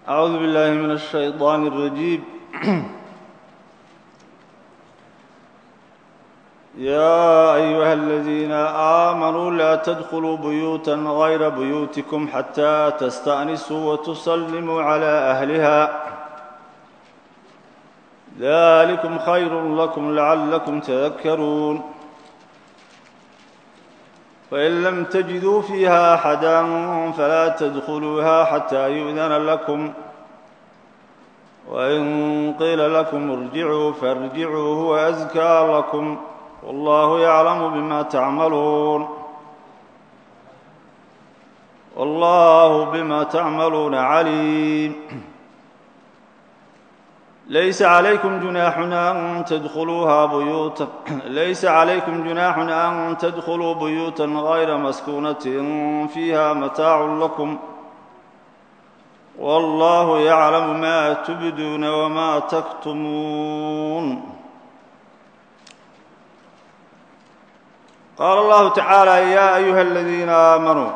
أعوذ بالله من الشيطان الرجيم يا أيها الذين آمنوا لا تدخلوا بيوتا غير بيوتكم حتى تستأنسوا وتسلموا على أهلها ذلكم خير لكم لعلكم تذكرون فإن لم تجدوا فيها أحدا فلا تدخلوها حتى يؤذن لكم وإن قيل لكم ارجعوا فارجعوا هو أزكى لكم والله يعلم بما تعملون والله بما تعملون عليم ليس عليكم جناح أن تدخلوها بيوتا ليس عليكم جناح أن تدخلوا بيوتا غير مسكونة فيها متاع لكم والله يعلم ما تبدون وما تكتمون قال الله تعالى يا أيها الذين آمنوا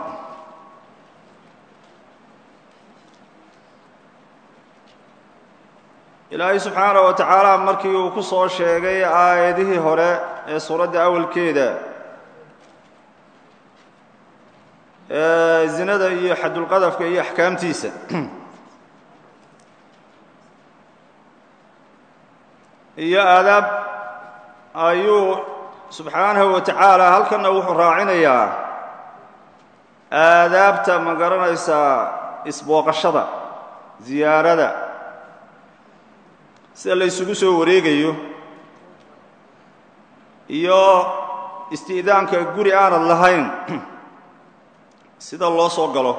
ilaahay subxaana wa tacaala markii uu ku soo sheegay aayadihii hore ee suuradda awalkeeda ee zinada iyo xadulqadafka iyo axkaamtiisa iyo aadaab ayuu subxaanahu wa tacaala halkanna wuxuu raacinayaa aadaabta ma garanaysaa isbooqashada ziyaarada sida la ysugu soo wareegayo iyo isti'daanka guri aanad lahayn sida loo soo galo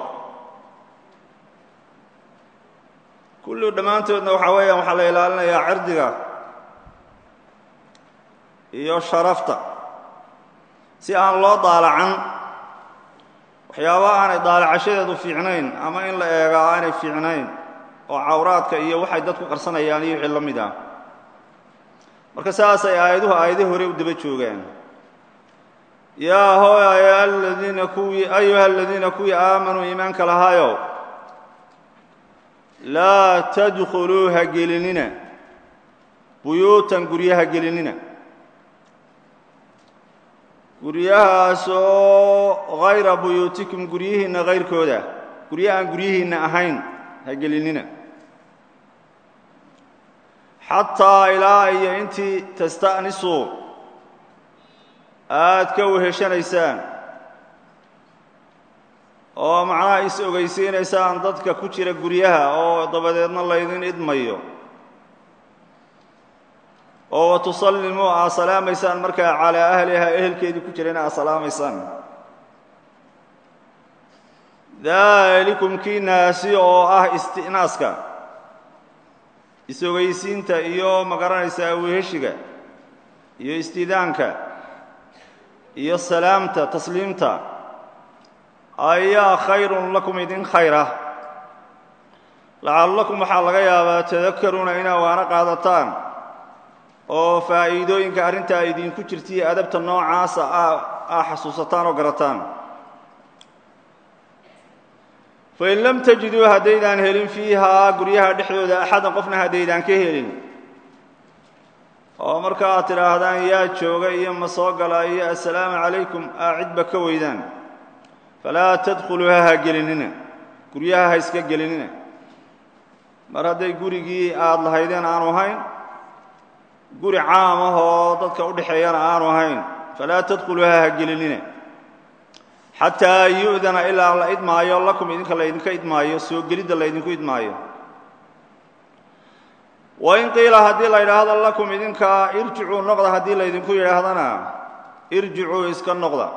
kullu dhammaantoodna waxaa weeyaan waxaa la ilaalinayaa cirdiga iyo sharafta si aan loo daalacan waxyaaba aanay daalacashadeedu fiicnayn ama in la eegaa aanay fiicnayn oo cawraadka iyo waxay dadku qarsanayaan iyo wixii la mid ah marka saasay aayaduhu aayadihii hore u daba joogaan yaa hooy aladiina kuwii ayuha aladiina kuwii aamanuu iimaanka lahaayow laa tadkhuluu ha gelinina buyuutan guryaha gelinina guryahaasoo hayra buyuutikum guryihiinna hayrkooda gurya aan guryihiinna ahayn ha gelinina xataa ilaa iyo intii tasta'nisuu aad ka weheshanaysaan oo macnaha is ogaysiinaysaan dadka ku jira guryaha oo dabadeedna laydin idmayo oo wa tusallimuu aad salaamaysaan markaa calaa ahliha ehelkeedii ku jirana aad salaamaysaan daalikum kii naasi oo ah isti'naaska is-ogaysiinta iyo ma garanaysaa weheshiga iyo istidaanka iyo salaamta tasliimta ayaa khayrun lakum idin khayra lacallakum waxaa laga yaabaa tadakaruuna inaa waana qaadataan oo faa'iidooyinka arrintaa idinku jirtaiyo adabta noocaasa aa xasuusataan oo garataan fain lam tajiduu haddaydaan helin fiihaa guryaha dhexdooda axadan qofna haddaydaan ka helin oo marka aad tidhaahdaan yaa jooga iyo ma soo gala iyo assalaamu calaykum aa cidba ka weydaan falaa tadkhuluuha ha gelinina guryaha ha iska gelinina mar hadday gurigii aad lahaydeen aanu ahayn guri caam ah oo dadka u dhexeeyana aanu ahayn falaa tadkhuluuha ha gelinina xataa yu'dana ilaa la idmaayo lakum idinka laydinka idmaayo soo gelidda laydinku idmaayo wain qiila haddii la yidhaahdo lakum idinka irjicuu noqda haddii laydinku yidhaahdana irjicuu iska noqda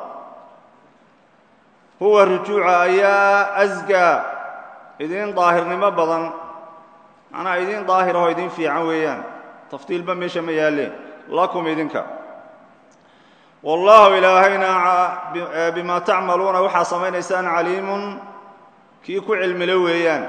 huwa rujuuca ayaa asgaa idin daahirnimo badan macnaa idin daahirahoo idin fiican weeyaan tafdiilba meesha ma yaalleen lakum idinka wallaahu ilaahayna bimaa tacmaluuna waxaa samaynaysaan caliimun kii ku cilmilo weeyaan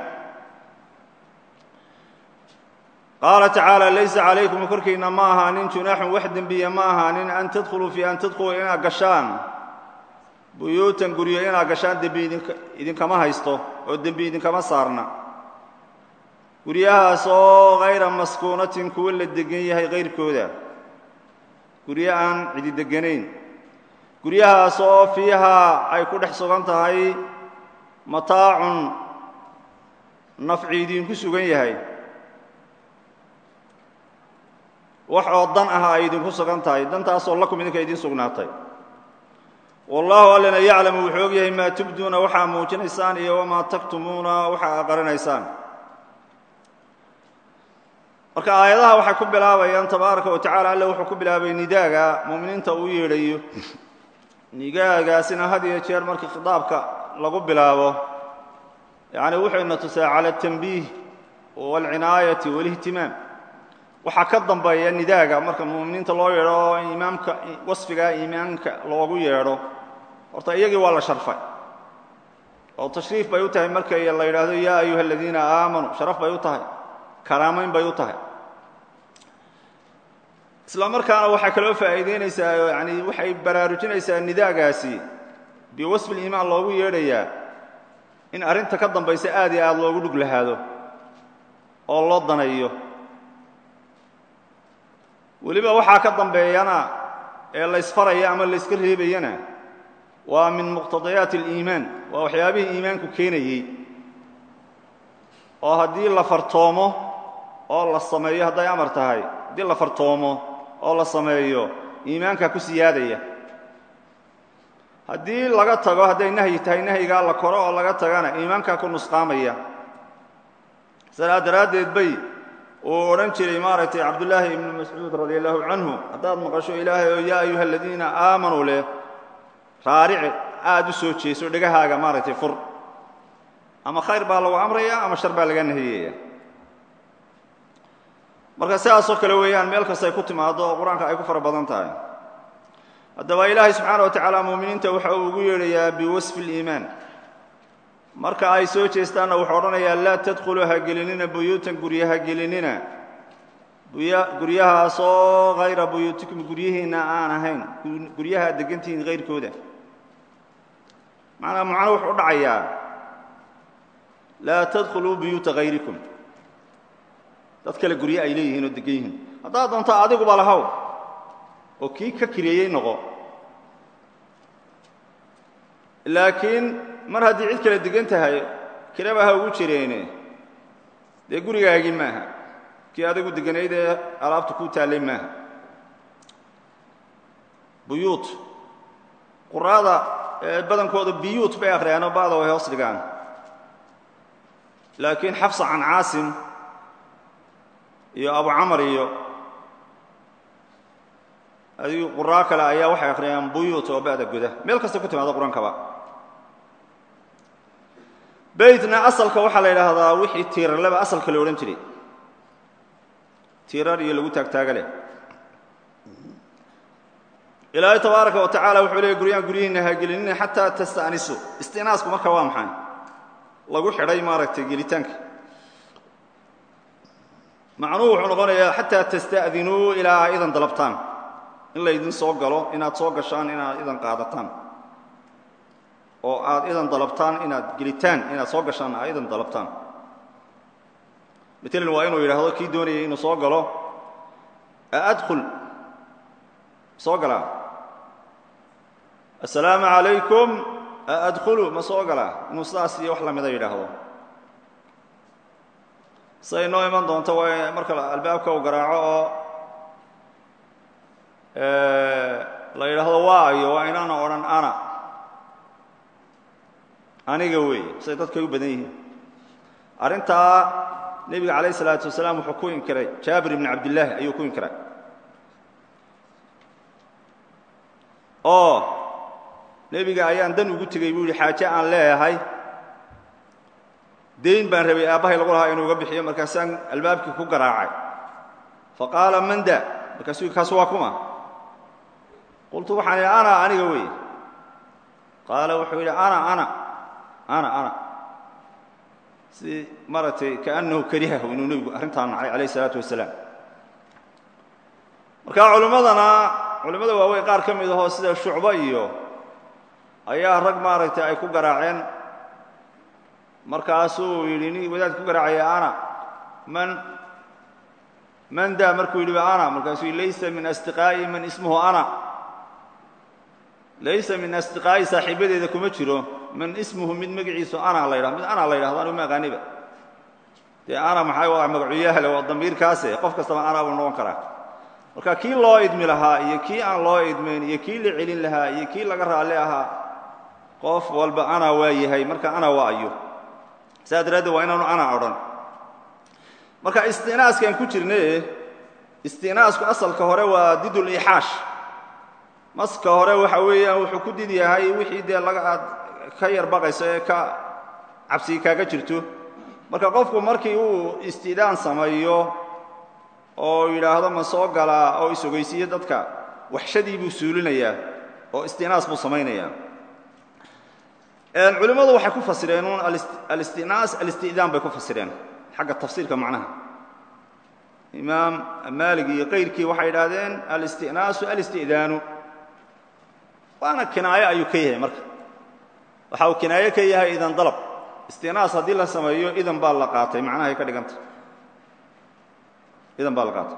qaala tacaala laysa calaykum korkiinna ma ahaanin junaaxun wax dembiya ma ahaanin an tadkhuluu fii an tadkhuluu inaad gashaan buyuutan guryo inaad gashaan dembi idinkama haysto oo dembi idinkama saarna guryahaas oo hayra maskuunatin kuwo la degan yahay kayrkooda guryo aan cidi deganayn guryahaas oo fiihaa ay ku dhex sugan tahay mataacun nafci idinku sugan yahay wax oo dan ah ay idinku sugan tahay dantaasoo lakum idinka idiin sugnaatay wallaahu allana yaclamu wuxuu og yahay maa tubduuna waxaa muujinaysaan iyo wamaa taktumuuna waxa aa qarinaysaan marka aayadaha waxay ku bilaabayaan tabaaraka wa tacala alle wuxuu ku bilaabay nidaaga mu'miniinta uu yeedhayo nigaagaasina had iyo jeer markii khitaabka lagu bilaabo yacni wuxuyna tusaa cala atanbiih waalcinaayati waalihtimaam waxaa ka dambeeya nidaaga marka mu'miniinta loo yeedho oo imaamka wasfigaa iimaanka loogu yeedho horta iyagii waa la sharfay oo tashriif bay u tahay markay la yidhaahdo yaa ayuha aladiina aamanuu sharaf bay u tahay karaamayn bay u tahay isla markaana waxay kaloo faa'iidaynaysaa yani waxay baraarujinaysaa nidaagaasi biwasfi liimaan loogu yeedhayaa in arrinta ka dambaysa aad iyo aad loogu dhug lahaado oo loo daneeyo weliba waxaa ka dambeeyana ee laysfaraya ama layska reebayana waa min muqtadayaati aliimaan waa waxyaabihii iimaanku keenayey oo haddii la fartoomo oo la sameeyo hadday amar tahay haddii la fartoomo oo la sameeyo iimaankaa ku siyaadaya haddii laga tago hadday nahyi tahay nahyigaa la koro oo laga tagana iimaankaa ku nusqaamaya sidaa daraaddeed bay uu odhan jiray maaragtay cabdullaahi ibnu mascuud radi allahu canhu haddaad maqasho ilaahay oo yaa ayuha aladiina aamanuu leh raarici aad u soo jeeso dhegahaaga maaragtay fur ama khayr baa lagu amraya ama shar baa laga nahiyaya marka sidaasoo kale weeyaan meel kasta ay ku timaado oo qur-aanka ay ku fara badan tahay haddaba ilaahay subxaana wa tacaala muuminiinta waxa uu ugu yeedhayaa biwasfi اliimaan marka ay soo jeestaanna wuxuu odhanayaa laa tadkhuluu ha gelinina buyuutan gurya ha gelinina guryahaasoo hayra buyuutikum guryihiinna aan ahayn guryaha ad degantihiin hayrkooda macnaa macno wuxuu u dhacayaa laa tadkhuluu buyuuta hayrikum dad kale gurye ay leeyihiin oo degan yihiin haddaad doonto adiguba lahow oo kii ka kireeyey noqo laakiin mar haddii cid kale degan tahay kiraba ha ugu jireene dee gurigaagii maaha kii adigu deganayd ee alaabta kuu taallay maaha buyuut quraada badankooda biyuut bay akhriyaan ba'da way hoos dhigaan laakiin xafsa can caasim iyo abu camar iyo adigu quraa kale ayaa waxay akhriyaan buyuut oo ba'da guda meel kasta ku timaado qur-aankaba beytna asalka waxaa la yidhaahdaa wixii tiirarleba asalka la odhan jiray tiirar iyo lagu taagtaaga leh ilaahay tabaaraka wa tacala wuxuu leeyay guryaan guryihiinna ha gelinina xataa tasta'nisu istinaasku marka waa maxay lagu xidhay maaragtay gelitaanka macnuhu wuxuu noqonayaa xataa tasta'dinuu ilaa a idan dalabtaan in laydin soo galo inaad soo gashaan inaad idan qaadataan oo aad idan dalabtaan inaad gelitaan inaad soo gashaan aad idan dalabtaan matalan waa inuu yidhaahdo kii doonayay inuu soo galo aadkhul soo galaa assalaamu calaykum aadkhulu ma soo galaa inuu sidaas iyo wax lamida yidhaahdo siday noo iman doonto waa marka albaabka u garaaco oo la yidhaahdo waayo waa inaana odhan ana aniga weeye siday dadkay u badan yihiin arrintaa nebiga calayh isalaatu wasalaam wuxuu ku inkiray jaabir ibni cabdillaahi ayuu ku inkiray oo nebiga ayaan dan ugu tegey buu yidhi xaaje aan leeyahay dayn baan rabay aabbahay lagu lahaa inuu uga bixiyo markaasaan albaabkii ku garaacay fa qaala man da markaasuu kaas waa kuma qultu waxaan idhi ana aniga weeye qaala wuxuu yidhi ana ana ana ana si maaragtay kaannahu karihahu inuu nebigu arrintaa nacay calayh isalaatu wasalaam marka culimmadana culimmada waaweyn qaar ka mid ahoo sida shucbo iyo ayaa rag maaragtay ay ku garaaceen markaasuu yidhi nin wadaad ku garaacaya ana man man daa markuu yidhi ana markaasuu laysa min asdiqaa'i man ismuhu ana laysa min asdiqaa'i saaxiibadeeda kuma jiro man ismuhu mid magaciisu ana la ydhahdo mid ana la yidhahdo anigu ma aqaaniba dee ana maxay waa magacuyahle waa damiirkaase qof kastaba ana buu noqon karaa marka kii loo idmi lahaa iyo kii aan loo idmayn iyo kii la celin lahaa iyo kii laga raalli ahaa qof walba ana waa yahay marka ana waa ayo saas daraaddeed waa inaanu ana odhan marka istinaaskaan ku jirne istinaasku asalka hore waa didulixaash maska hore waxa weeyaan wuxuu ku did yahay wixii dee laga aad ka yar baqayso ee ka cabsigi kaaga jirto marka qofku markii uu istidaan sameeyo oo yidhaahdo ma soo galaa oo is-ogeysiiyo dadka waxshadii buu suulinayaa oo istinaas buu samaynayaa culimmadu waxay ku fasireen uun alistinaas alistidaan bay ku fasireen xagga tafsiirka macnaha imaam maalig iyo kayrkii waxay yidhaahdeen alistinaasu alisti'daanu waana kinaayo ayuu ka yahay marka waxa uu kinaayo ka yahay idan dalab istinaas haddii la sameeyo idan baa la qaatay macnahay ka dhiganta idan baa la qaatay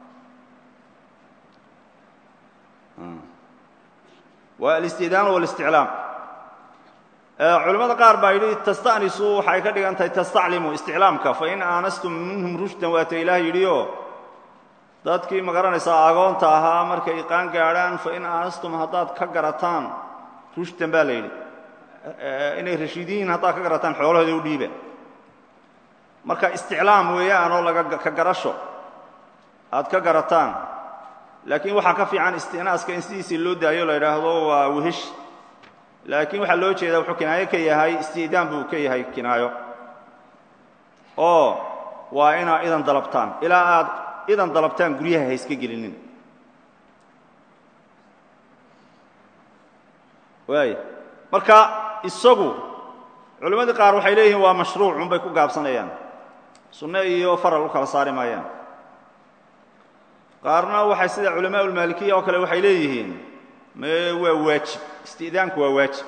waa alistidaan walisticlaam culimmada qaar baa yidhi tasta'nisu waxay ka dhigan tahay tastaclimu isticlaamka fain aanastum minhum rushdan waata ilaah yidhioo dadkii ma garanaysaa agoonta ahaa markay iqaan gaadhaan fain aanastum haddaad ka garataan rushdan baa la yidhi inay rashiidiyiin haddaad ka garataan xoolahooda u dhiiba marka isticlaam weeyaanoo laga ka garasho aad ka garataan laakiin waxaa ka fiican istinaaska in sidiisii loo daayo la yidhaahdo waa wehesh laakiin waxaa loo jeedaa wuxuu kinaayo ka yahay isti'daan buu ka yahay kinaayo oo waa inaad idan dalabtaan ilaa aad idan dalabtaan guryaha ha iska gelinin waaya marka isagu culimmadii qaar waxay leeyihiin waa mashruuc unbay ku gaabsanayaan sunne iyo faral u kala saari maayaan qaarna waxay sida culamaa ulmaalikiya oo kale waxay leeyihiin mee waa waajib isti'daanku waa waajib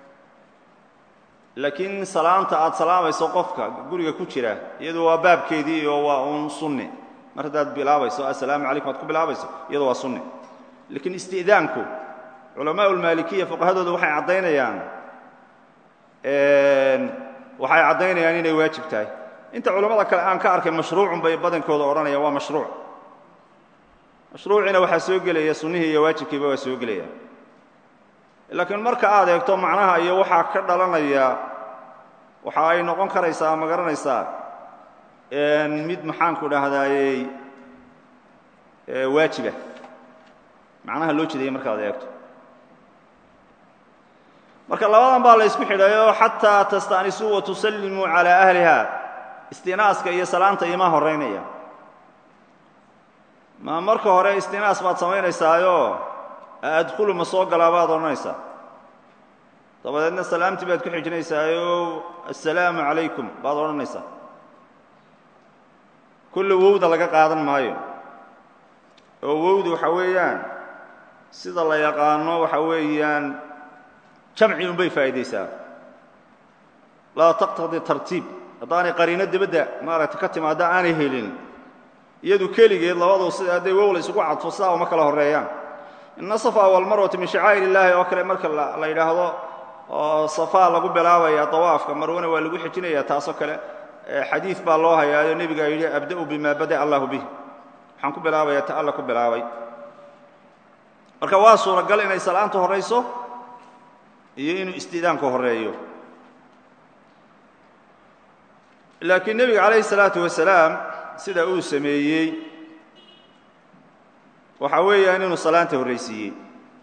laakiin salaanta aad salaamayso qofka guriga ku jira iyadu waa baabkeedii oo waa uun sunni mar haddaad bilaabayso assalaamu calaykum aad ku bilaabayso iyadu waa sunni laakiin isti'daanku culamaa ulmaalikiya fuqahadooda waxay caddaynayaan waxay caddaynayaan inay waajib tahay inta culammada kale aan ka arkay mashruucun bay badankooda odhanayaan waa mashruuc mashruuciina waxaa soo gelaya sunnihii iyo waajibkiiba waa soo gelaya laakiin marka aad eegto macnaha iyo waxaa ka dhalanaya waxa ay noqon karaysaa ma garanaysaa mid maxaanku dhahdaayey waajiba macnaha loo jeedaya markaad eegto marka labadan baa la ysku xidhayo xataa tasta'nisuu wa tusallimuu calaa ahliha istinaaska iyo salaanta imaa horaynaya ma marka hore istinaas baad samaynaysaayo adkhulu ma soo galaa baad odhanaysaa dabadeedna salaamtii baad ku xijinaysaayo assalaamu calaykum baad odhanaysaa kulle wowda laga qaadan maayo oo wowdu waxa weeyaan sida la yaqaano waxa weeyaan jamci unbay faa'iidaysaa laa taqtadi tartiib haddaanay qariino dibadda maaragtay ka timaadda aanay helin iyadu keligeed labadu sida hadday wow la isugu cadfo sidaa uma kala horreeyaan ina safa walmarwata min shacaa'ir illaahi oo kale marka la yidhaahdo oo safaa lagu bilaabaya dawaafka marwana waa lagu xijinaya taasoo kale xadiid baa loo hayaayo nebigaa yidhi abda'u bima bada'a allahu bih waxaan ku bilaabayaa ta alla ku bilaabay marka waa suuragal inay salaanta horrayso iyo inuu istidaanku horreeyo laakiin nebiga calayhi salaatu wasalaam sida uu sameeyey waxa weeyaan inuu salaanta horraysiiyey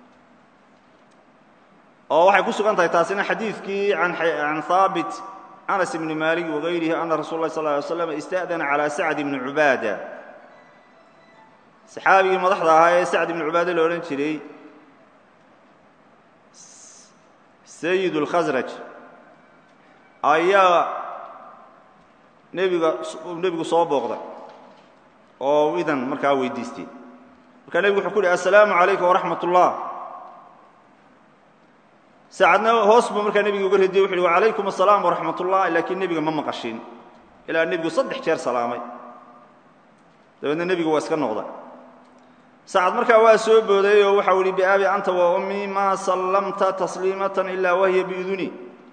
oo waxay ku sugan tahay taasina xadiidkii can haabit anas ibni maalik wagayrihi ana rasul lah sal ly slam ista'dana calaa sacd ibni cubaada saxaabigii madaxda ahaa ee sacd ibni cubaade la odhan jiray sayid اlkhasraj ayaa nebiga nebigu soo booqday oo idan markaa weydiistay markaa nebigu wuxuu ku uhi assalaamu calaykum waraxmat ullah saacadna hoos buu markaa nebiga uga radiyey wuxu uhi wacalaykum asalaam waraxmat ullah laakiin nebiga ma maqashin ilaa nebigu saddex jeer salaamay dabeedna nebigu waa iska noqda sacad markaa waa soo booday oo waxau ihi biaabi anta wa ummii maa sallamta tasliimatan ilaa wahiya biiduni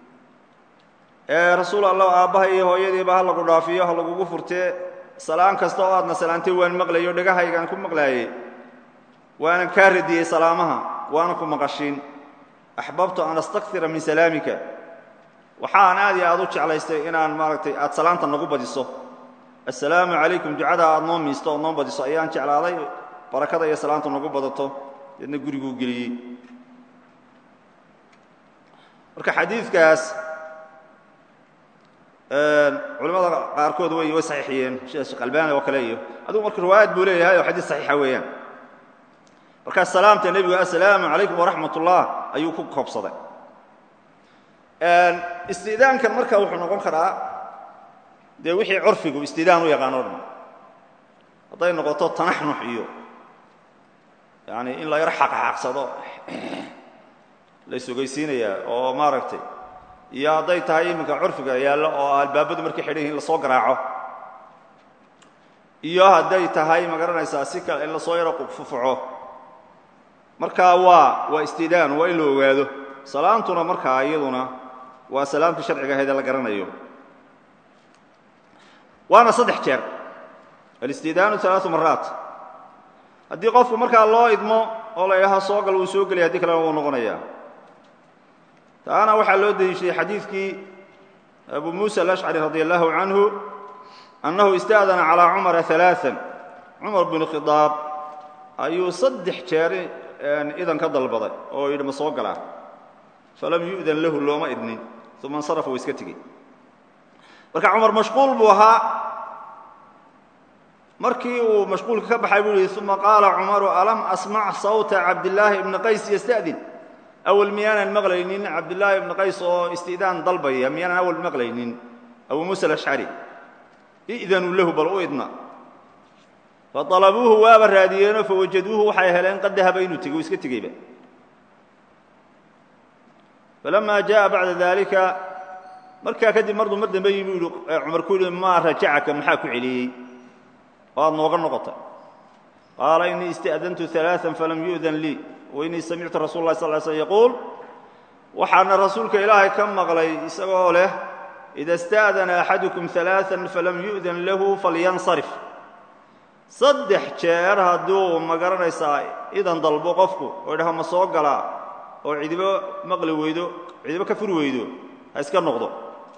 rasuul allah aabbaha iyo hooyadiiba ha lagu dhaafiyo ha lagugu furtee salaan kasta oo aadna salaantay waan maqlayo dhegahaygaan ku maqlaayey waanan kaa radiyey salaamaha waana ku maqashiin axbabtu an astakira min salaamika waxaan aad iyo aad u jeclaystay inaan maaragtay aad salaanta nagu badiso assalaamu calaykum ducada aad noo miisto ood noo badiso ayaan jeclaaday barakada iyo salaanta nagu badato deedna guriguu geliyey marka xadiidkaas culimmada qaarkood way way saxiixiyeen sida sheekh albani oo kale iyo adigu marka riwaayad buu leeyahay oo xadiis saxiixa weeyaan markaa salaamta nebigu assalaamu calaykum waraxmat ullah ayuu ku koobsaday istidaankan marka wuxuu noqon karaa dee wixii curfigu istidaan u yaqaano o dhan hadday noqoto tanaxnux iyo yani in la yaro xaqxaaqsado la isogeysiinayaa oo maaragtay iyo hadday tahay iminka curfiga yaallo oo albaabadu markay xidhan yihin in lasoo garaaco iyo hadday tahay ma garanaysaa si kale in lasoo yaro fufuco markaa waa waa istidaan waa in la ogaado salaantuna markaa iyaduna waa salaamtii sharciga ahayd ee la garanayo waana saddex jeer alistidaanu alaau maraat haddii qofku markaa loo idmo oo la idhaha soo gal wuu soo gelaya haddii kalena wuu noqonayaa taana waxaa loo deliishaday xadiidkii abu muusa alashcari radi allahu canhu annahu ista'dana calaa cumara alaaan cumar binu khidaab ayuu saddex jeer idan ka dalbaday oo yidhi ma soo galaa falam yu'dan lahu looma idnin uma insarafa wa iska tegey marka cumar mashquul buu ahaa markii uu mashquulka ka baxay buu yihi uma qaala cumaru alam asmac sawta cabdillaahi ibni qays yasta'din awal miyaanan maqlaynin cabdillaahi ibni qays oo istidaan dalbaya miyaanan awal maqlaynin abu muusa alashcari i'danuu lahu bal u idna faalabuuhu waaba raadiyeenoo fawajaduuhu waxay heleen qad dahaba inuu tegey uu iska tegeyba falama jaءa bacda dalika markaa kadib marduu mar dambe yimi u cumar ku yihi maa rajacaka maxaa ku celiyey oo aad nooga noqotay qaala inii ista'dantu ثaلaaثa falam yu'dan lii wainii samictu rasul اlah sal slm yaquul waxaana rasuulka ilaahay ka maqlay isagoo leh ida اsta'dana axadukum ثaلaaثa falam yu'dan lahu falyansarif saddex jeer hadduu ma garanaysaa idan dalbo qofku oo idhaho ma soo galaa oo cidibo maqli weydo cidibo ka furi weydo ha iska noqdo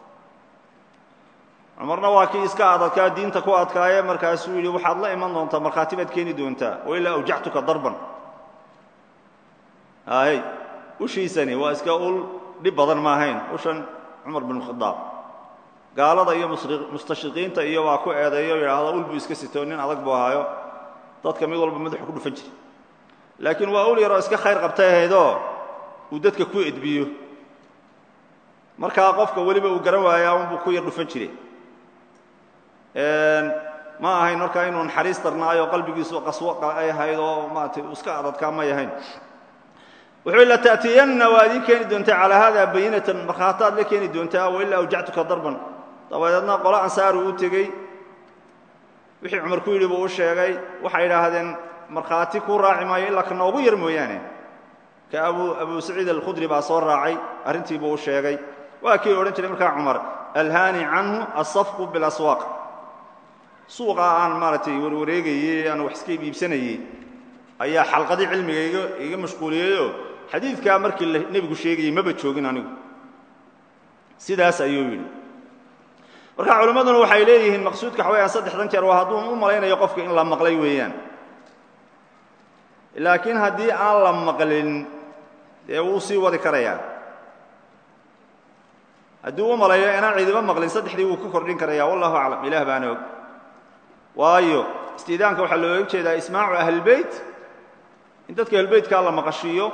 cumarna waa kii iska adadkaa diinta ku adkaaye markaasuu yidhi waxaad la iman doontaa markhaati baad keeni doontaa wailaa awjactuka darban hay ushiisani waa iska ul dhib badan ma ahayn ushan cumar bin khadaab gaalada iyo mustashriqiinta iyo waa ku eedeeyo yidhaahdo ul buu iska sito nin adag buu ahaayo dadka mid walba madaxu ku dhufan jiray laakiin waa ul yaroo iska khayr qabtay ahaydoo uu dadka ku edbiyo markaa qofka weliba uu garan waayaa unbuu ku yar dhufan jiray ma ahayn markaa inuu naxariis darnaayo qalbigiisu qaswo ay ahayd oo maarata iska adadkaa may ahayn wuxuu la ta'tiyanna waa idiin keeni doontaa calaa hada bayinatan markhaataad la keeni doontaa wailaa awjactuka darban dabadeedna qolo ansaaru u tegey wixii cumar ku yidhi buu u sheegay waxay idhaahdeen markhaati kuu raaci maayo ilaa ka noogu yar mooyaane ka abu abu saciid alkhudri baa soo raacay arrintii buu u sheegay waa kii odhan jiray markaa cumar alhaani canhu asafqu bilaswaaq suuqa aan maaragtay warwareegayey aan wax iska iibsanayey ayaa xalqadii cilmiga iga iga mashquuliyeyoo xadiidkaa markii nebigu sheegayey maba joogin anigu sidaas ayuu yidhi marka culimmaduna waxay leeyihiin maqsuudka waxa weyaan saddexdan jeer waa hadduu u malaynayo qofka in la maqlay weeyaan laakiin haddii aan la maqlin dee wuu sii wadi karayaa haddii u malayo inaan cidiba maqlin saddexdii wuu ka kordhin karaya wallahu aclam ilaah baana og waayo istiidaanka waxaa looga jeedaa ismaacu ahlilbeyt in dadka ahlbeytkaa la maqashiiyo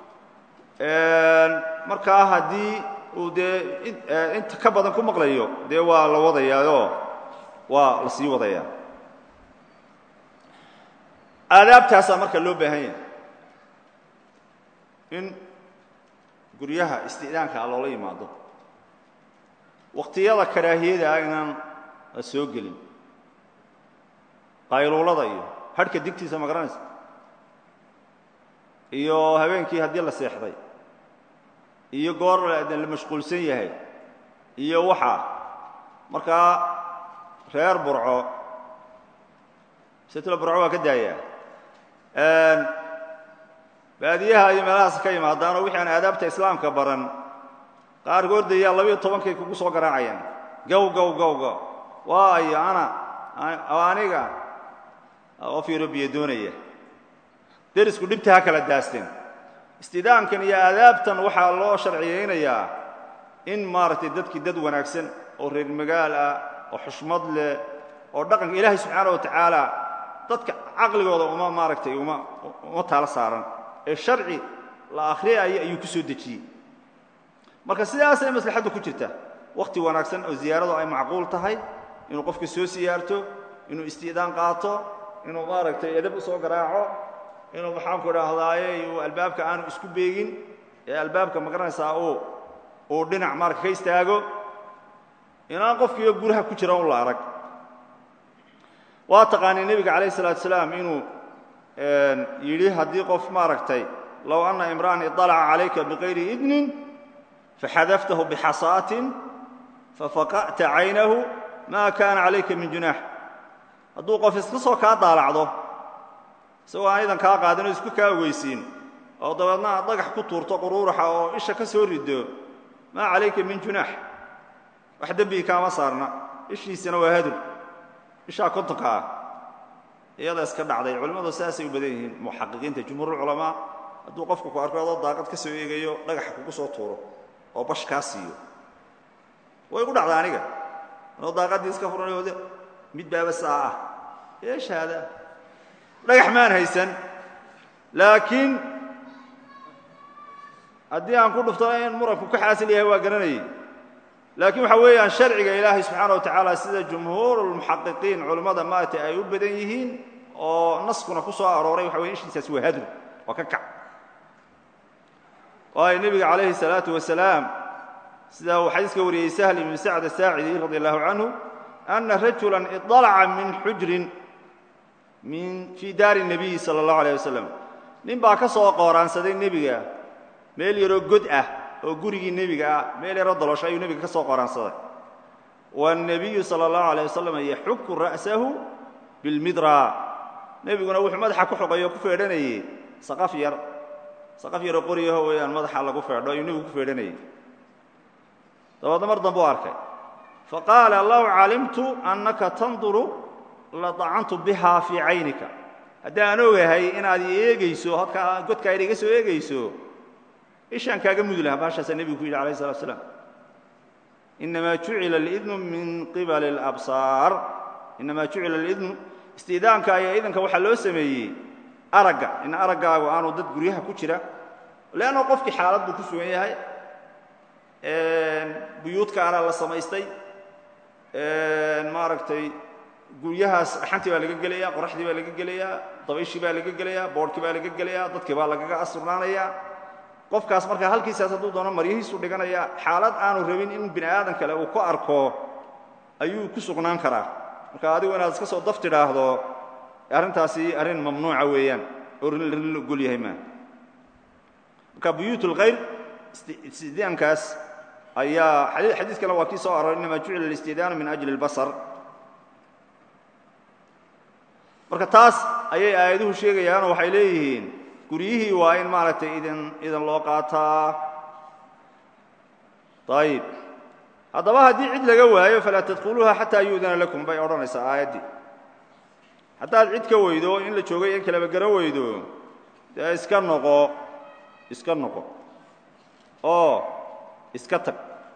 markaa haddii uu dee inta ka badan ku maqlayo dee waa la wadayaayoo waa la sii wadayaa aadaabtaasaa marka loo baahan yahay in guryaha isti'daanka loola yimaado waqtiyada karaahiyada ah inaan la soo gelin qayluulada iyo hadhka digtiisa ma garanaysa iyo habeenkii haddii la seexday iyo goor la mashquulsan yahay iyo waxaa markaa reer burco setlo burco waa ka daayaa baadiyaha iyo meelahaas ka yimaadaanoo wixii aan aadaabta islaamka baran qaarkood dayaa labiyo tobankay kugu soo garaacayaan gow gow gow gow waayo ana aniga qof yurubiya doonaya derisku dhibta ha kala daasteen istidaamkan iyo aadaabtan waxaa loo sharciyaynayaa in maaragtay dadkii dad wanaagsan oo reer magaal ah oo xushmad leh oo dhaqanka ilaahay subxaana wa tacaala dadka caqligooda uma maaragtay uma uma taalo saaran ee sharci la akhriyaya ayuu ku soo dejiyey marka sidaasay maslaxaddu ku jirta wakhti wanaagsan oo ziyaaradu ay macquul tahay inuu qofka soo siyaarto inuu isti'daan qaato inuu maaragtay edab u soo garaaco inuu maxaanku idhaahdaaye uu albaabka aanu isku beegin ee albaabka magaranaysaa uu uu dhinac marka ka istaago inaan qofkiiyo guraha ku jira un la arag waa taqaanii nebiga calayh isalaatu salaam inuu yidhi haddii qof maaragtay low anna imra'an iطalaca calayka bikayri idnin faxadaftahu bixasaatin fafaqa'ta caynahu ma kaana calayka min junaax hadduu qof iska soo kaa daalacdo isagoo aan idan kaa qaadin oo isku kaa ogeysiin oo dabeedna aad dhagax ku tuurto quruuraxa oo isha ka soo rido maa calayka min junaax wax dembigi kaama saarna ishiisana waa hadur ishaa kontonka ah iyada iska dhacday culimmadu sidaasay u badan yihiin muxaqiqiinta jumhuurulculamaa hadduu qofku ku arko adoo daaqad ka soo eegayo dhagaxa kugu soo tuuro oo bash kaa siiyo way gu dhacda aniga anoo daaqaddii iska furanayo mid baaba saa ah eeshaada dhagax maan haysan laakiin haddii aan ku dhuftana in muranku ka xaasil yahay waa garanayay laakiin waxa weeyaan sharciga ilaahay subxaana wa tacaala sida jumhuurulmuxaqiqiin culimmada maaragtay ay u badan yihiin oo naskuna ku soo arooray waxa weye ishiisaas waa hadru waa ka kac waayo nebiga calayhi salaatu wasalaam sida uu xadiiska wariyey sahl ibnu sacd asaacidi radi allahu canhu ana rajulan iطalaca min xujrin min fii daari الnabiyi salى اllahu alيه wasalam nin baa ka soo qooraansaday nebiga meel yaroo god ah oo gurigii nebiga ah meel yaroo dalosho ayuu nebiga ka soo qooraansaday wالnabiyu salى اllahu alيه wasalam yaxuku ra'sahu biاlmidra nebiguna wuxuu madaxa ku xoqay oo ku feedhanayey saqaf yar saqaf yaroo qoryaho weeyaan madaxa lagu feedho ayuu nebigu ku feedhanayey dabeedna mar dambe u arkay faqaala low calimtu annaka tanduru ladacantu bihaa fii caynika haddii aan ogahay inaad i eegayso halkaa godkaa ina iga soo eegayso ishaan kaaga mudi lahaa baashaasaa nebigu ku yidhi alayh salatu slam inamaa jucila alidnu min qibali alabsaar inamaa jucila alidnu istiidaanka iyo idanka waxaa loo sameeyey aragga in araggaagu aanu dad guryaha ku jira leanno qofkii xaalad buu ku sugan yahay buyuudkaana la samaystay maaragtay guryahaas dhaxantii baa laga gelaya qoraxdii baa laga gelayaa dabayshii baa laga gelayaa boodhkii baa laga gelayaa dadkii baa lagaga asurnaanayaa qofkaas markaa halkiisaas hadduu doono maryihiisu dhiganaya xaalad aanu rabin in bini aadan kale uu ku arko ayuu ku sugnaan karaa marka adigu inaad iska soo daf tidhaahdo arrintaasi arrin mamnuuca weeyaan oo rin la ogol yahay maa marka buyuut اlkhayr istidaankaas ayaa xadiiskana waa kii soo aroray inama jucila اlistidaanu min ajli اlbasar marka taas ayay aayaduhu sheegayaanoo waxay leeyihiin guryihii waa in maaragtay idin idan loo qaataa ayib haddaba haddii cid laga waayo falaa tadkhuluuha xataa yu'dana lakum bay odhanaysaa aayaddii haddaad cid ka weydo in la joogay in kaleba garo weydo dee iska noqo iska noqo oo iska tag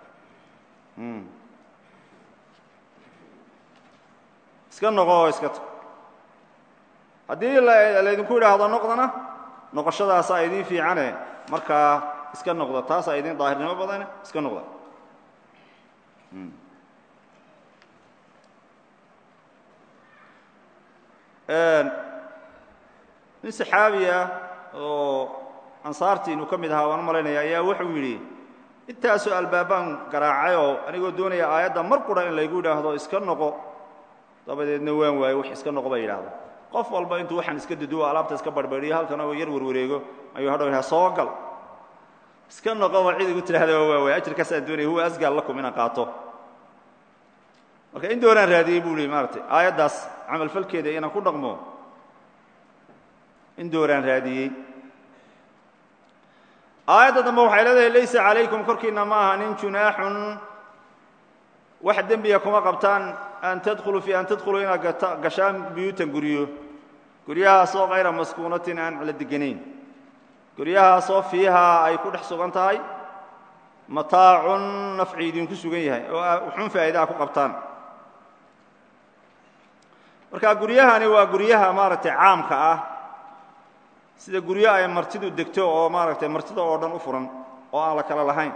iska noqo oo iska tag haddii laydinku idhaahdo noqdana noqoshadaasaa idiin fiicane markaa iska noqda taasaa idiin daahirnimo badane iska noqda nin saxaabiya oo ansaartii inuu ka mid ahaa waan u malaynaya ayaa wuxuu yidhi intaasoo albaabaan garaacay oo anigoo doonaya aayadda mar qura in laygu idhaahdo iska noqo dabadeedna waan waayo wax iska noqo ba yidhaahda qof walba intuu waxaan iska duduwo alaabta iska barbadhiyo halkan oo yar warwareego ayuu hadhow yidhaha soo gal iska noqoba cid igu tidhahda waa waay ajirkaasaan doonaya huwa asgaal lakum inaan qaato marka in doonaan raadiyey buu li maaratay aayaddaas camalfalkeeda inaan ku dhaqmo in dooraan raadiyey aayadda dambe waxay leedahay laysa calaykum korkiinna ma aha nin junaaxun wax dembiga kuma qabtaan an tadkhuluu fii an tadkhuluu inaad gashaan buyuutan guryo guryahaasoo kayra maskuunatin aan la deganayn guryahaasoo fiihaa ay ku dhex sugan tahay mataacun nafci idinku sugan yahay oo xun faa'iidaha ku qabtaan marka guryahani waa guryaha maaragtay caamka ah sida guryo ay martidu degto oo maaragtay martida oo dhan u furan oo aan la kala lahayn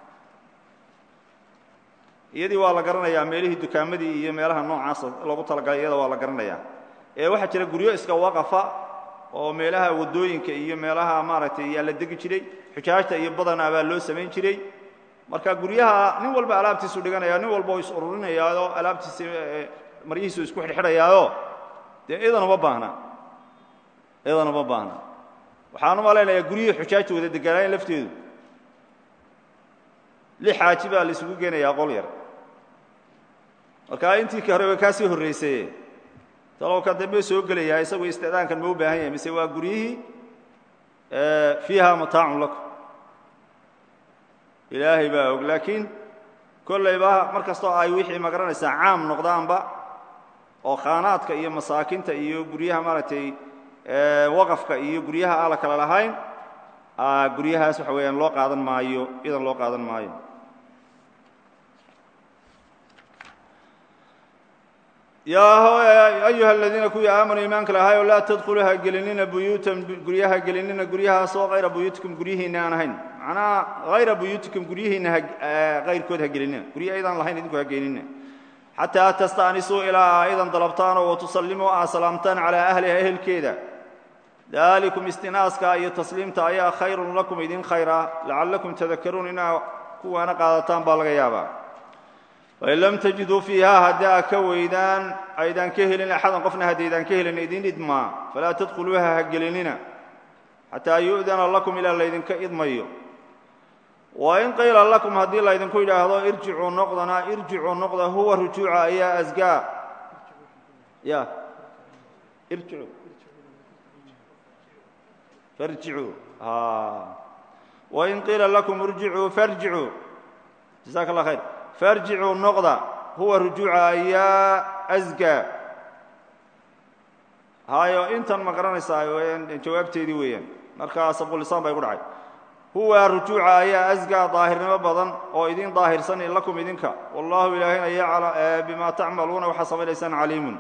iyadii waa la garanayaa meelihii dukaamadii iyo meelaha noocaasa loogu talagalay iyada waa la garanayaa ee waxaa jira guryo iska waqafa oo meelaha waddooyinka iyo meelaha maaragtay yaa la degi jiray xujaajta iyo badana baa loo samayn jiray marka guryaha nin walba alaabtiisu dhiganaya nin walba oo is ururinayaao alaabtiisa maryihiisu isku xidhxidhayaao dee iyadana ma baahna iyadana ma baahna waxaan u malaynayaa guryihii xujaajta wada deganaayen lafteedu lix xaaji baa la isugu geenayaa qol yar marka intii ka hore way kaa sii horraysaye talow kan dambe soo gelayaa isagu istidaankan ma u baahan yahay mise waa guryihii fiiha mataacun lakum ilaahay baa og laakiin kollayba mar kastoo ay wixii magaranaysaa caam noqdaanba oo khaanaadka iyo masaakinta iyo guryaha maaragtay waqafka iyo guryaha aan la kala lahayn guryahaas waxa weeyaan loo qaadan maayo idan loo qaadan maayo yaa ayuha aladiina kuwii aamanuu iimaanka lahaayoo laa tadkhuluu ha gelinina buyuutan guryaha gelinina guryahaasoo hayra buyuutikum guryihiinna aan ahayn macnaha hayra buyuutikum guryihiinna hahayrkood ha gelinina gurya aydaan lahayn idinku ha geenina xataa tasta'nisuu ilaa aydan dalabtaanoo watusallimuu aa salaamtaan calaa ahliha ehelkeeda dalikum istinaaska iyo tasliimta ayaa khayrun lakum idin khayra lacallakum tadakaruun inaa kuwaana qaadataan baa laga yaabaa fain lam tajiduu fiiha haddii aad ka weydaan aydaan ka helin axadan qofna haddaydaan ka helin idin idmaa falaa tadkhuluuha ha gelinina xataa yu'dana lakum ilaa laydinka idmayo wain qiila lakum haddii laydinku yidhaahdo irjicuu noqdana irjicuu noqda huwa rujuuca ayaa asgaa ya irjicu farjicuu wain qiila lakum irjicuu farjicuu jasaaka allah khayr farjicuu noqda huwa rujuuca ayaa asgaa hayo intan ma garanaysaa jawaabteedii weeyaan markaa sabqulisaan baa igu dhacay huwa rujuuca ayaa asgaa daahirnimo badan oo idin daahirsan lakum idinka wallahu ilaahayna bima tacmaluuna waxaa samaynaysaan caliimun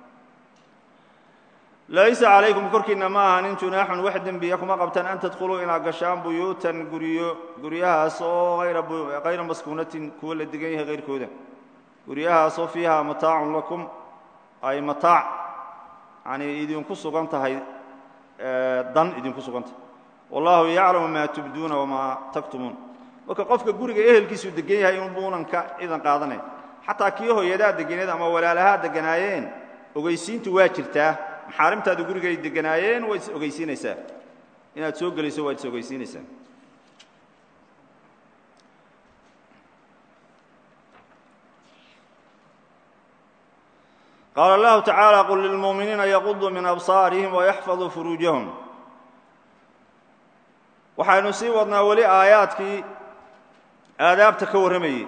laysa calaykum korkiinna ma aha nin junaaxun wax dembiya kuma qabtaan an tadkhuluu inaad gashaan buyuutan guryo guryahaas oo hayra maskuunatin kuwa la degan yahay hayrkooda guryahaasoo fiiha mataacun lakum ay mataac yani idinku sugan tahay dan idinku sugan tahay wallahu yaclamu maa tubduuna wamaa taktumuun marka qofka guriga ehelkiisu degan yahay inbuunan ka idan qaadanay xataa kii hooyadaa deganeed ama walaalahaa deganaayeen ogeysiintu waa jirtaa maxaarimtaadu guriga ay deganaayeen waad is ogeysiinaysaa inaad soo gelayso waad is ogeysiinaysaa qaala allahu tacaala qul lilmu'miniina yaquduu min absaarihim wayaxfaduu furuujahum waxaynu sii wadnaa weli aayaadkii aadaabta ka warramayey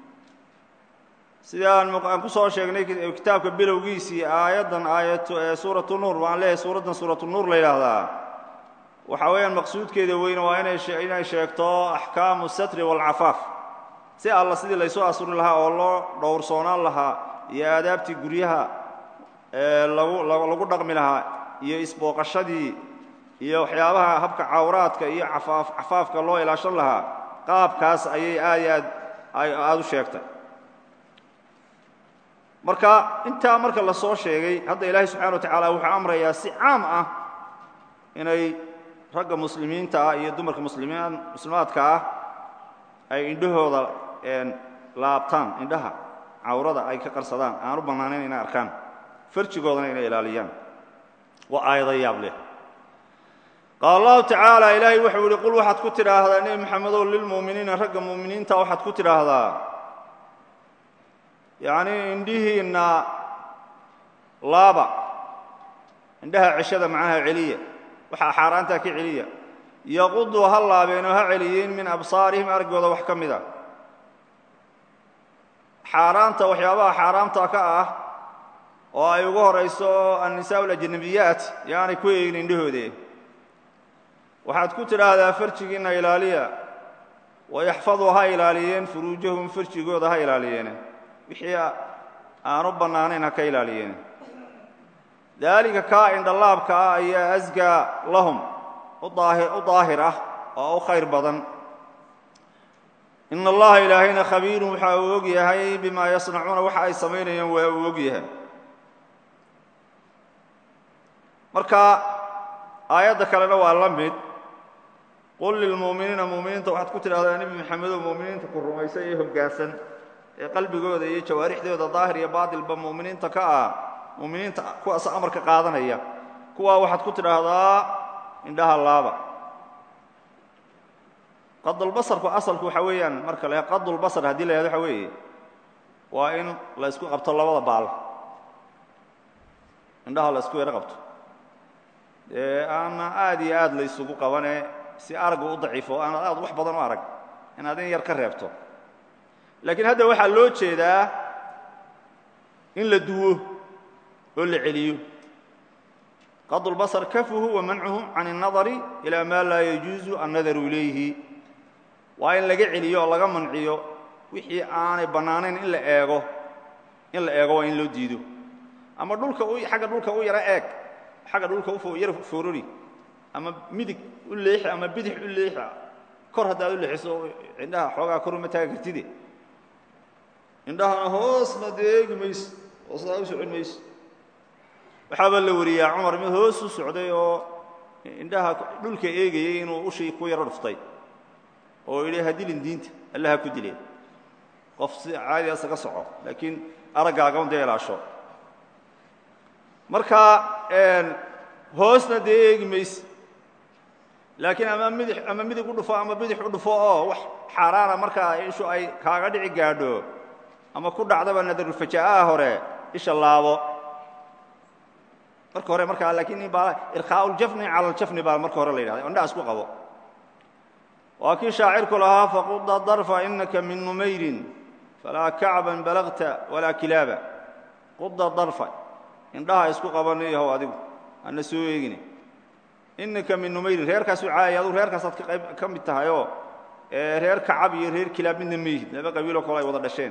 sida aan ku soo sheegnay kitaabka bilowgiisii aayaddan aayat suuratu nuur waan leeyahay suuraddan suuratu nuur la yidhaahdaa waxa weeyaan maqsuudkeeda weyne waa inay sheegto axkaamu satri waalcafaaf si alla sidii laysu asuri lahaa oo loo dhowrsoonaan lahaa iyo aadaabtii guryaha lagu dhaqmi lahaa iyo isbooqashadii iyo waxyaabaha habka cawraadka iyo cafaafka loo ilaashan lahaa qaabkaas ayay aad iyo aad aada u sheegtay marka intaa marka la soo sheegay hadda ilaahay subxana wa tacaala wuxuu amrayaa si caam ah inay ragga muslimiinta ah iyo dumarka muslimaan muslimaadka ah ay indhahooda laabtaan indhaha cawrada ay ka qarsadaan aan u bannaanayn inay arkaan farjigoodana inay ilaaliyaan waa aayado yaab leh qaala allahu tacaala ilaahay wuxuu yihi qul waxaad ku tidhaahdaa nebi maxamedow lilmu'miniina ragga mu'miniinta waxaad ku tidhaahdaa yacnii indhihiinna laaba indhaha ceshada macaha celiya waxaa xaaraantaa ka celiya yaquduu ha laabeenoo ha celiyeen min absaarihim araggooda wax ka mid a xaaraanta waxyaabaha xaaraamta ka ah oo ay ugu horayso annisaa alajnabiyaat yaanay ku eegin indhahoode waxaad ku tidhaahdaa farjigiinna ilaaliya wayaxfaduu ha ilaaliyeen furuujahum farjigooda ha ilaaliyeene wixii aanu bannaanayn ha ka ilaaliyeen daalika kaa indhalaabka ah ayaa asgaa lahum u daahir ah oo u khayr badan ina allaha ilaahayna khabiirun waxa uu og yahay bimaa yasnacuuna waxa ay samaynayaan waa uu og yahay marka aayadda kalena waa la mid qul lilmu'miniina mu'miniinta waxaad ku tidhahdaa nebi maxamedow mu'miniinta ku rumaysan ee hoggaansan ee qalbigooda iyo jawaarixdooda daahir iyo baatilba mu'miniinta ka ah mu'miniinta kuwaas amarka qaadanaya kuwaa waxaad ku tidhaahdaa indhaha laaba qadulbasarku asalku waxa weeyaan marka la qadulbasar haddii la yahado waxa weeye waa in la isku qabto labada baal indhaha la isku yaro qabto dee aana aad iyo aad la isugu qabane si araggu u daciifo aanaad aad wax badan u arag inaad in yar ka reebto laakiin hadda waxaa loo jeedaa in la duwo oo la celiyo qadulbasar kafuhu wa mancuhu can الnadari ilaa maa laa yajuuzu annadaru ilayhi waa in laga celiyo oo laga manciyo wixii aanay bannaanayn in la eego in la eego waa in loo diido ama dhulka xagga dhulka u yaro eeg xagga dhulka u yaro foorori ama midig u leexi ama bidix u leexi kor haddaad u leexiso indhaha xoogaa kor uma taagi kartide indhahana hoosna dee eegi mayse hoosnaa u socon mayse waxaaba la wariyaa cumar mid hoos u socday oo indhaha dhulka eegayay inuu ushii ku yaro dhuftay oo yidhi ha dilin diinta alla ha ku dileen qof si caadi asaga soco laakiin araggaaga un dee ilaasho marka hoosna dee eegi mayse laakiin ama midix ama midig u dhufo ama bidix u dhufo oo wax xaaraana markaa ishu ay kaaga dhici gaadho ama ku dhacdaba nadarulfaja'aha hore isha laabo marka hore markaa laakiin irkhaaءuljafni cala aljafni baa marka hore la yidhahda indhaha isku qabo waa kii shaacirku lahaa faquda darfa inaka min numayrin falaa kacban balagta walaa kilaaba quda darfa indhaha isku qabanayahow adigu ana soo eegine inaka min numayrin reerkaasuu caayay adugu reerkaasaad kaqayb ka mid tahayoo reer kacab iyo reer kilaab midna meyhid laba qabiiloo kale ay wada dhasheen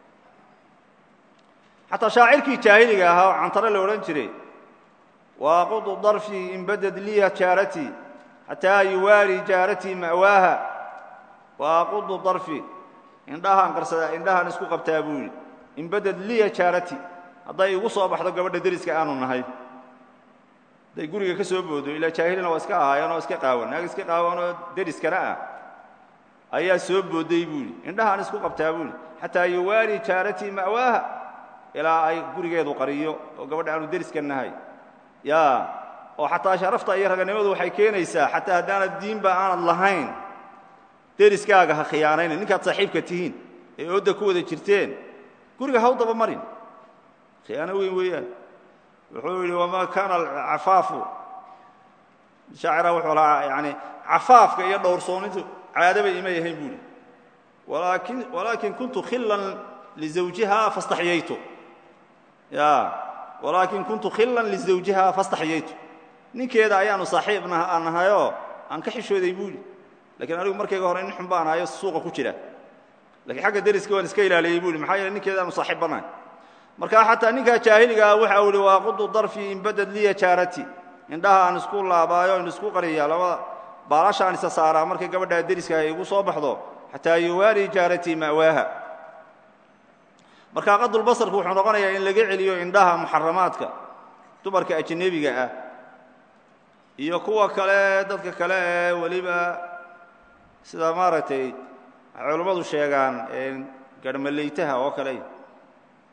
xataa shaacirkii jaahiliga ahaa oo cantare la odhan jiray waaqudu darfii in badad liya jaaratii xataa yuwaari jaaratii ma'waaha waaqudu darfii indhahaan qarsadaa indhahaan isku qabtaa buu yidhi in badad liya jaaratii hadday igu soo baxdo gabadha deriska aanu nahay hadday guriga ka soo boodo ilaa jaahilina waa iska ahaayeen oo iska qaawan naag iska qaawan oo deriskana ah ayaa soo booday buu yidhi indhahaan isku qabtaa buu yidhi xataa yuwaari jaaratii ma'waaha ilaa ay gurigeedu qariyo oo gabadha aanu deriska nahay ya oo xataa sharafta iyo raganimadu waxay keenaysaa xataa haddaanad diinba aanad lahayn deriskaaga ha khiyaanayna ninkaad saaxiibka tihiin ee oodda ku wada jirteen guriga ha u daba marin khiyaano weyn weeyaan wuxuu yidhi wamaa kaana acafaafu shaacira wuxuu lahaa yani cafaafka iyo dhowrsoonintu caadaba imay ahayn buuhi walaakin walaakin kuntu khillan lizawjiha fastaxyaytu ya walaakin kuntu khillan lizawjiha fastaxyaytu ninkeeda ayaanu saaxiib nahayoo aan ka xishooday buuhi lakiin anigu markayga hore nin xun baan ahayo suuqa ku jira lakiin xagga deriska waan iska ilaaliyey buuhi maxaa yeele ninkeeda aanu saaxiib bannahay marka xataa ninkaa jaahiliga ah waxa uu ihi waaqudu darfii in badad liya jaarati indhaha aan isku laabaayo in isku qariya labada baalashaan isa saaraa markay gabadhaa deriska ay igu soo baxdo xataa yuwaari jaaratii ma'waaha marka qadulbasarku wuxuu noqonayaa in laga celiyo indhaha muxaramaadka dumarka ajnebiga ah iyo kuwa kale dadka kale ee weliba sida maaragtay waxay culammadu sheegaan garhmaleytaha oo kale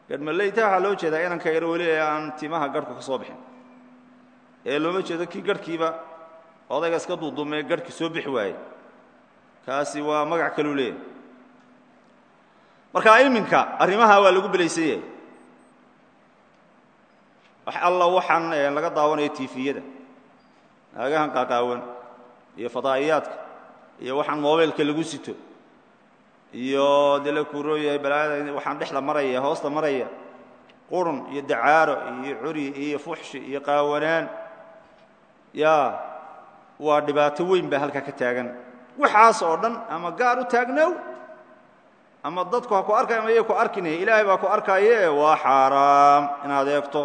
garhmaleyta waxaa loo jeedaa inanka yar weli ee aan timaha garhku ka soo bixin ee looma jeedo kii garhkiiba odayga iska duuduumee garhki soo bixi waayey kaasi waa magac kaluu leeyahay marka iminka arrimaha waa lagu belaysan yahay wax alla waxaan laga daawanayo tifiyada naagahan qaaqaawan iyo fadaa'iyaadka iyo waxaan mobaylka lagu sito iyo dee la kuuroo yahay balaayada waxaan dhexda maraya hoosta maraya qurun iyo dacaaro iyo curi iyo fuxshi iyo qaawanaan yaa waa dhibaato weyn baa halkaa ka taagan waxaas oo dhan ama gaar u taagnow ama dadku ha ku arkay ama yay ku arkinaya ilaahay baa ku arkaaye waa xaaraam inaad eegto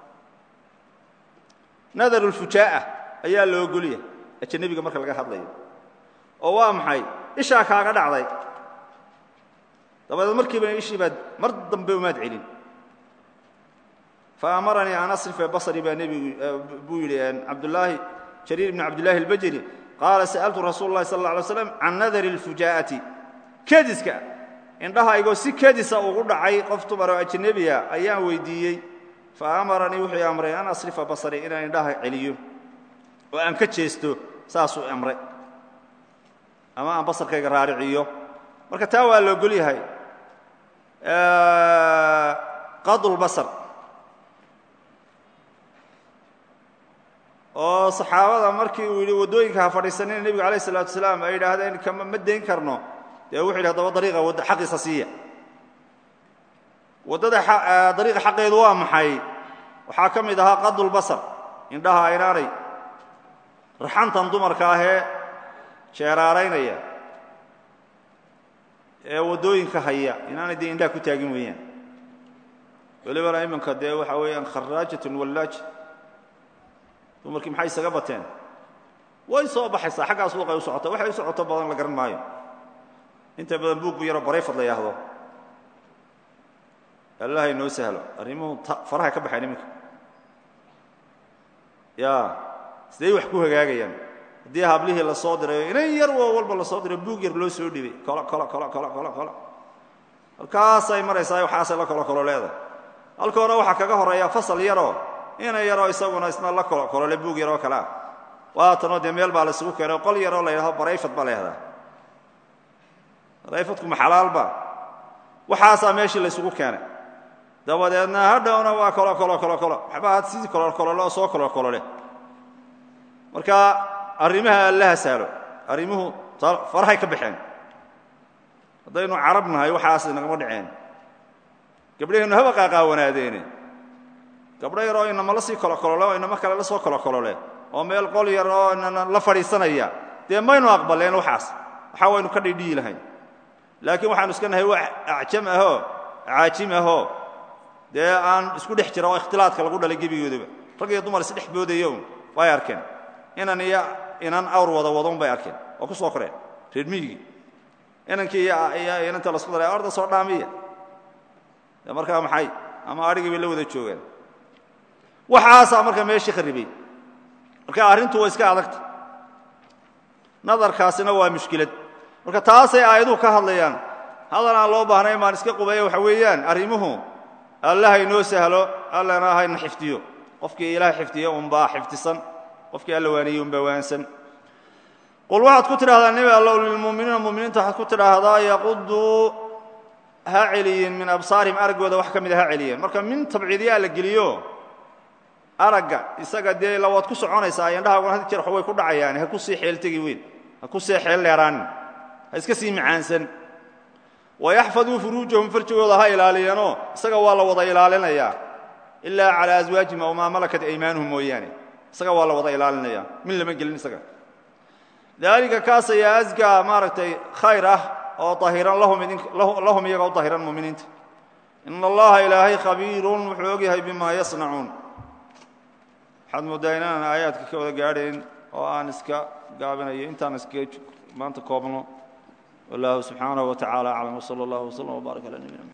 nadarulfujaa'a ayaa la ogolyahay ajanabiga marka laga hadlayo oo waa maxay ishaa kaaga dhacday dabadeed markiiba ishii baad mar dambe umaad celin faamaranii an asrifa basri baa nebigu buu yidhi cabdulaahi jariir ibn cabdillahi albajri qaala sa'altu rasuul اllahi sal اla alay slam can nadari اlfujaa'ati kediska indhahaygoo si kedisa ugu dhacay qof dumar oo ajnebiya ayaan weydiiyey faamaranii wuxuu amray an asrifa basri inaan indhaha celiyo oo aan ka jeesto saasuu amray ama aan basarkayga raariciyo marka taa waa la ogol yahay qadulbasar oo saxaabada markii uu yidhi waddooyinka ha fadhiisanina nebigu alayh الsalatu wasalaam ay yidhaahdeen kama ma dayn karno dee wuxu yidhi hadaba dariiqa wad xaqiisa siiya waddada dariiqa xaqeedu waa maxay waxaa ka mid ahaa qadulbasar indhaha inaanay raxantan dumarka ahee jeeraaraynaya ee waddooyinka haya inaanay dee indhaha ku taagin weeyaan welibana iminka dee waxaa weeyaan kharaajatun wallaaja dumarkii maxay isaga bateen way soo baxaysaa xaggaa suuqay u socota waxay u socoto badan la garan maayo inta badan buug bu yaroo barayfad la yhaahdo allaha inoo sahlo arrimuhu faraha ka baxayn iminka ya siday wax ku hagaagayaan haddii hablihii la soo dirayo inan yar oo walba la soo dirayo buug yar loo soo dhibay kolo kolo kolo kolo kolo kolo halkaasay maraysaa waxaasay la kolo kolo leedahay halka hore waxaa kaga horeeya fasal yaroo ina yaroo isaguna isna la kolo kolole buug yaroo kale ah waatanoo dee meel baa la isugu keenay qol yaroo la yidhahdo barayfad baa la yhahdaa barayfadku ma xalaalba waxaasaa meeshii la isugu keenay dabadeedna hadhowna waa kolo kolo kolo kolo waxba had sidii kololkolole oo soo kololkolole marka arrimaha allaha sahlo arrimuhu farahay ka baxeen haddaynu carab nahay waxaas nagama dhaceen gabdhaheennu haba qaaqaawanaadeene gabdho yar oo inama la sii kolokolole oo inamo kale la soo kolokolole oo meel qol yar oo inana la fadhiisanaya dee maynu aqbaleen waxaas waxaa waynu ka dhidhiyi lahayn laakiin waxaanu iska nahay wax acjam ahoo caajim ahoo dee aan isku dhex jira oo ikhtilaadka lagu dhalay gebigoodaba rag iyo dumar isdhex boodayo un way arkeen inan iyo inan awr wada wadon bay arkeen oo ku soo koreen reer miyigii inankii iyo inanta lasku daray orda soo dhaamiya de markaa maxay ama adhigii bay la wada joogaan waxaasaa marka meeshii kharibay marka arrintu waa iska adagta nadarkaasina waa mushkilad marka taasay aayaduhu ka hadlayaan hadal aan loo baahnayn baan iska qubeeya waxa weeyaan arrimuhu allaha inoo sahlo allana hayna xifdiyo qofkii ilaah xifdiyo unbaa xifdisan qofkii alla waaniyey unbaa waansan qul waxaad ku tidhahdaa nebi allow lilmu'miniina muminiinta waxaad ku tidhaahdaa yaquduu ha celiyin min absaarihim araggooda wax ka mida ha celiyeen marka min tabciidyaa la geliyo aragga isaga dee la waad ku soconaysaa indhahaaguna had jeer way ku dhacayaan ha ku sii xeeltegi weyn ha ku sii xeel dheeraanin ha iska sii macaansan wayaxfaduu furuujahum farjigooda ha ilaaliyeenoo isaga waa la wada ilaalinayaa ilaa calaa aswaajihim aw maa malakat aymaanuhum mooyaane isaga waa la wada ilaalinaya min lama gelin isaga daalika kaas ayaa asgaa maaragtay khayr ah oo ahiran lahum iyaga u dahiran muminiinta ina allaha ilaahay khabiirun wuxuu og yahay bima yasnacuun waxaad mooddaa inaanan aayaadka ka wada gaadhayn oo aan iska gaabinayo intaan iskaga maanta koobno wallahu subxaanaه wa tacala aclam wslى اllah wslm wbaarak ala nabina